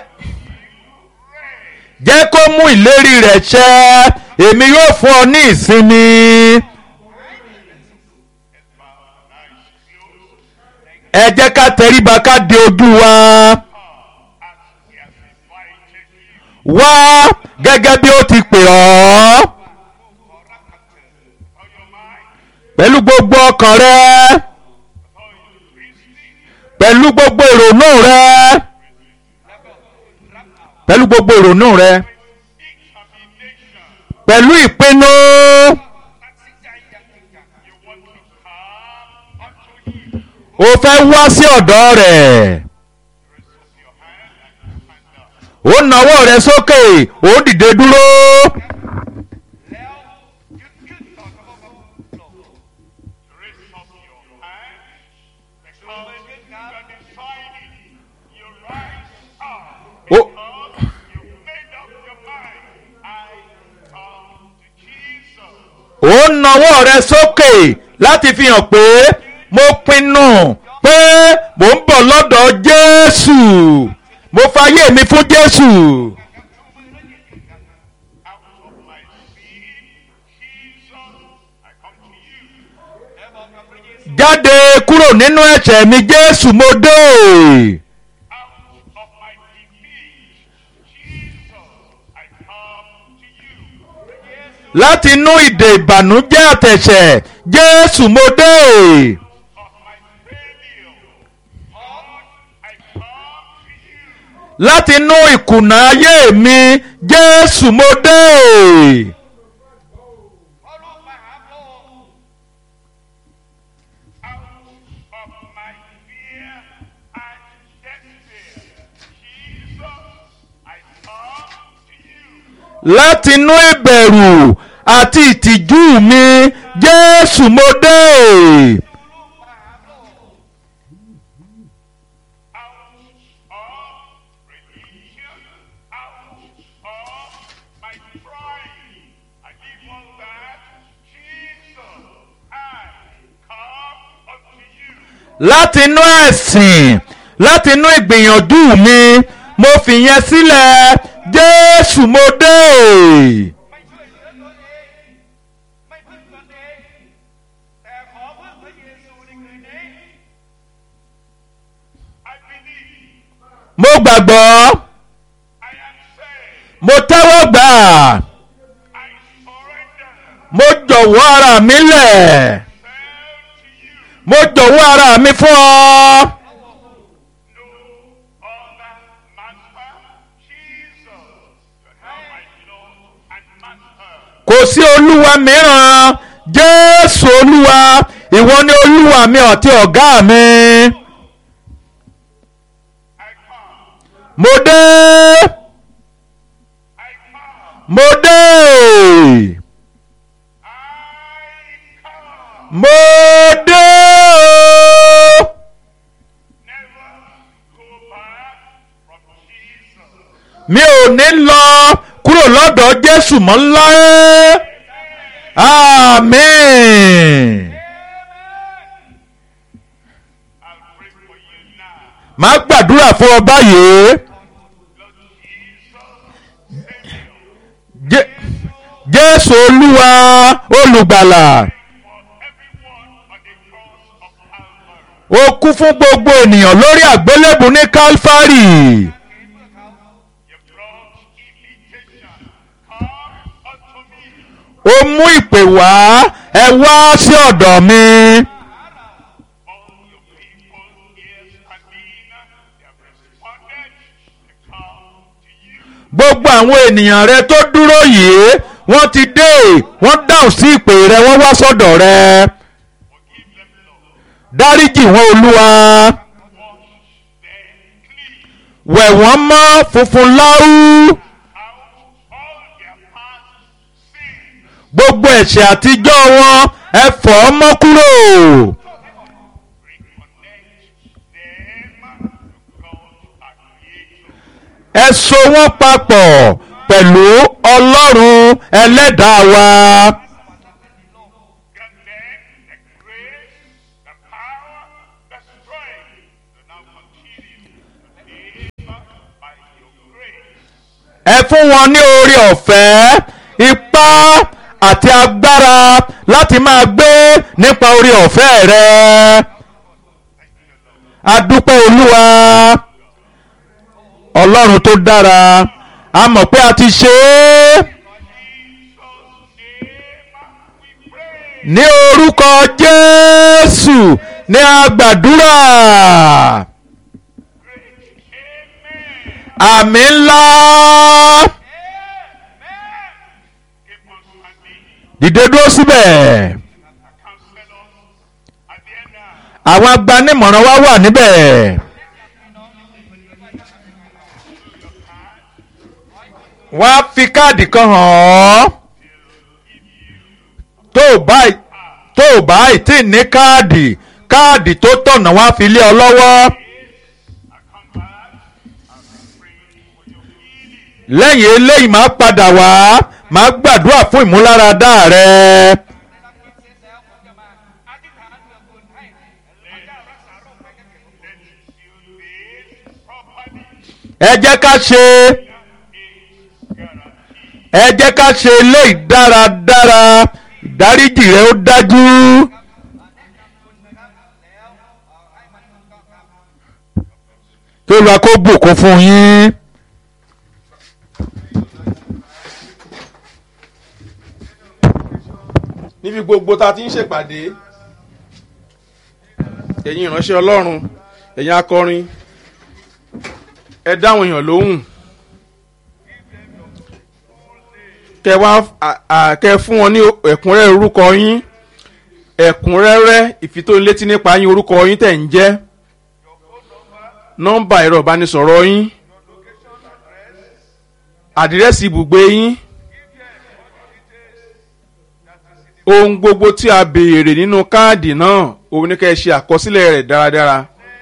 jẹ́ kó mú ìlérí rẹ̀ ṣẹ èmi yóò fún ọ ní ìsinmi ẹ jẹ́ ká tẹríba ká de ojú wa He has invited you. wá gẹ́gẹ́ bí ó ti pè ọ́ On your mind, pẹ̀lú gbogbo ọkàn rẹ on your reasoning, pẹ̀lú gbogbo ìrònú rẹ pẹ̀lú gbogbo ìrònú rẹ examination. pẹ̀lú ìpinnu You want to come unto him. o fẹ́ wá sí ọ̀dọ̀ rẹ̀ Raise up your hand and stand up. ó nawọ́ rẹ sókè ó dìde dúró Raise up your hand because you are deciding. You rise up ó because you made up your mind. I come to Jesus. ó nawọ́ rẹ sókè láti fi hàn pé mo pinnu pé mò ń bọ̀ lọ́dọ̀ Jésù mo fayé mi fún Jésù Out of my sin, Jesus, I come to you. jáde kúrò nínú ẹ̀ṣẹ̀ mi Jésù mo dé Out of my defeat, Jesus, I come to you. láti inú ìdè ìbànújẹ́ àtẹ̀ṣẹ̀ Jésù mo dé Of my failure, Lord, I come to you. láti inú ìkùnà ayé mi Jésù mo dé Out of my fear and despair, Jesus, I come to you. láti inú ìbẹ̀rù àti ìtìjú mi Jésù mo dé out of religion, out of my pride. I leave all that. Jesus, I come unto you. láti inú ẹ̀sìn láti inú ìgbìyànjú mi mo fìyẹn sílẹ̀ Jésù mo dé ไม่ช่วยเหลือตัวเอง ไม่พึ่งตนเอง แต่ขอพึ่งพระเยซูในคืนนี้ I believe mo gbàgbọ́ I am saved. mo tẹ́wọ́ gbà I surrender mo jọ̀wọ́ ara mi lẹ̀ myself to you. mo jọ̀wọ́ ara mi fún ọ. No other master. Jesus, you are my Lord and master. kò sí olúwa mìíràn jésù olúwa ìwọ ni olúwa mi àti ọ̀gá mi I come. mo dé I come. mo dé I come. mo dé o. Never go back from Jesus. mi ò ní lọ kúrò lọ́dọ̀ jésù mọ́ láé àmín I'll pray for you now. màá gbàdúrà fún ọ báyìí Lord Jesus, Savior, Jé- jésù olúwa olùgbàlà for everyone on the cross of Calvary. ó kú fún gbogbo ènìyàn lórí àgbélébù ní kálfárì You brought invitation. Come unto me. ó mú ìpè wá ẹ wá sí ọ̀dọ̀ mi All your people here standing, they have responded. They come to you. gbogbo àwọn ènìyàn rẹ tó dúró yìí wọ́n ti dé wọ́n dáhùn sí ìpè rẹ wọ́n wá sọ́dọ̀ rẹ Forgive them, Lord. dáríjì wọn olúwa Wash them clean. wẹ̀ wọ́n mọ́ funfun láú Out all their past sins. gbogbo ẹ̀ṣẹ̀ àtijọ́ wọn ẹ fọ̀ ọ́ mọ́ kúrò Reconnect them to God our Creator. ẹ so wọ́n papọ̀ pẹ̀lú ọlọ́run ẹlẹ́dàá wa Grant them the grace, the power, the strength to now continue to live by your grace. ẹ fún wọn ní oore ọ̀fẹ́ ipá àti agbára láti máa gbé nípa oore ọ̀fẹ́ rẹ adúpẹ́ olúwa ọlọ́run tó dára a mọ̀ pé a ti ṣe é ní orúkọ jésù ní agbàdúrà àmì ńlá dìde dúró síbẹ̀ àwọn agbanimọ̀ràn wa wà níbẹ̀. wọ́n á fi káàdì kan hàn ọ́ tó o bá tó o bá tí ì ní káàdì káàdì tó tọ̀nà wọ́n á fi lé ọ lọ́wọ́. lẹ́yìn eléyìí máa padà wá máa gbàdúrà fún ìmúláradá rẹ. ẹ jẹ́ ká ṣe ẹ jẹ́ ká ṣe eléyìí dáradára ìdáríjì rẹ ó dájú. kí olùwà kó bùkún fún yín. níbi gbogbo tá a ti ń ṣèpàdé ẹ̀yin ìránṣẹ́ ọlọ́run ẹ̀yin akọrin ẹ dáhùn èèyàn lóhùn kẹ wá kẹ fún wọn ní ẹ̀kúnrẹ́rẹ́ orúkọ yín ẹ̀kúnrẹ́rẹ́ ìfitónilétí nípa yín orúkọ yín tẹ̀ ń jẹ́ nọ́mbà ẹ̀rọ ìbánisọ̀rọ̀ yín àdírẹ́sì ibùgbé yín ohun gbogbo tí a béèrè nínú káàdì náà òun ní kẹ́ ẹ ṣe àkọsílẹ̀ rẹ̀ dáradára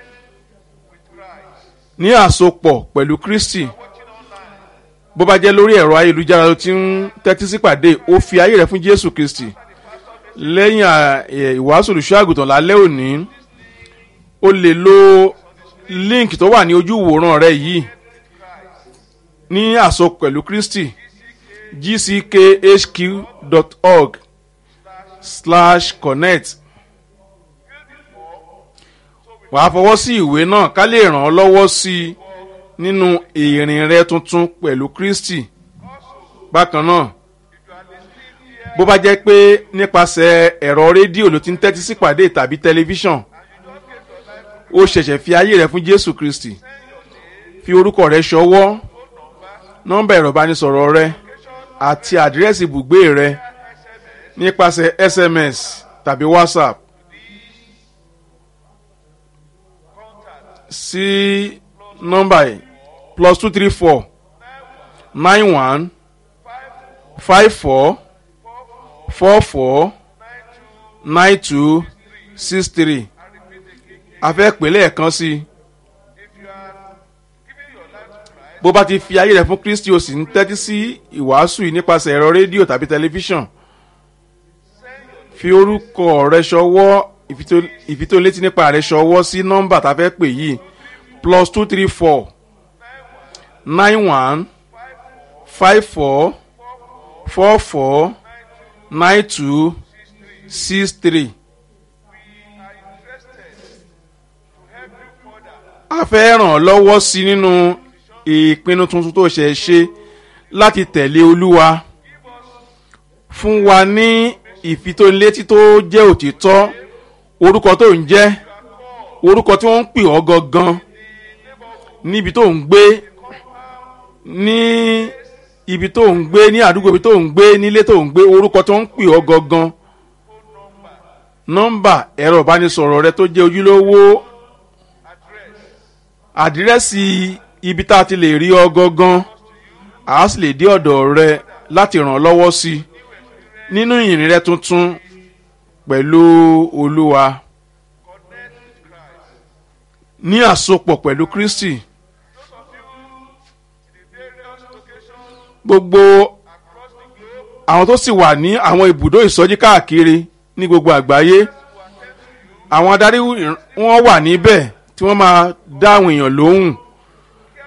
ní àsopọ̀ pẹ̀lú kristi bó bá jẹ́ lórí ẹ̀rọ ayélujára ló ti ń tẹ́tí sí pàdé ó fi ayé rẹ̀ fún jésù kristi lẹ́yìn ìwàásù olùṣọ́ àgùntàn lálẹ́ òní o lè lo link tó wà ní ojú ìwòran rẹ yìí ní àsopọ̀ pẹ̀lú kristi gckhq.org slash connect wàá fọwọ́ sí ìwé náà ká lè ràn ọ́ lọ́wọ́ sí i nínú ìrìn rẹ tuntun pẹ̀lú kristi bákan náà bó bá jẹ́ pé nípasẹ̀ ẹ̀rọ rédíò ló ti ń tẹ́tí sí pàdé tàbí tẹlifíṣàn ó ṣẹ̀ṣẹ̀ fi ayé rẹ fún jésù kristi fi orúkọ rẹ ṣọwọ́ nọ́mbà ẹ̀rọ ìbánisọ̀rọ̀ rẹ àti àdírẹ́sì ibùgbé rẹ nípasẹ̀ sms tàbí whatsapp sí nọ́mbà yìí plus two three four nine one five four four four nine two six three a fẹ́ pè lẹ́ẹ̀kan sí i bó bá ti fi ayé rẹ̀ fún kristi o sì ń tẹ́tí sí ìwàásù yìí nípasẹ̀ ẹ̀rọ rédíò tàbí tẹlifíṣàn fi orúkọ rẹ ṣọwọ́ ìfitólétí nípa rẹ ṣọwọ́ sí nọ́mbà tá a fẹ́ pè yìí plus two three four nine one five four four four nine two six three. a fẹ́ ràn ọ́ lọ́wọ́ sí nínú ìpinnu tuntun tó ṣe ṣe láti tẹ̀lé olúwa fún wa ní ìfitónilétí tó jẹ́ òtítọ́ orúkọ tó ń jẹ́ orúkọ tí wọ́n ń pè ọ́ gangan níbi tó ń gbé ní ibi tó ń gbé ní àdúgbò ibi tó ń gbé nílé tó ń gbé orúkọ tó ń pè ọ́ gangan nọ́mbà ẹ̀rọ ìbánisọ̀rọ̀ rẹ tó jẹ́ ojúlówó àdírẹ́sì ibi tá a ti lè rí ọ gangan a sì lè dé ọ̀dọ̀ rẹ láti ràn ọ́ lọ́wọ́ sí i nínú ìrìn rẹ tuntun pẹ̀lú olúwa ní àsopọ̀ pẹ̀lú kristi gbogbo àwọn tó sì wà ní àwọn ibùdó ìsọjí káàkiri ní gbogbo àgbáyé àwọn adarí wọn wà níbẹ̀ tí wọ́n máa dá àwọn èèyàn lóhùn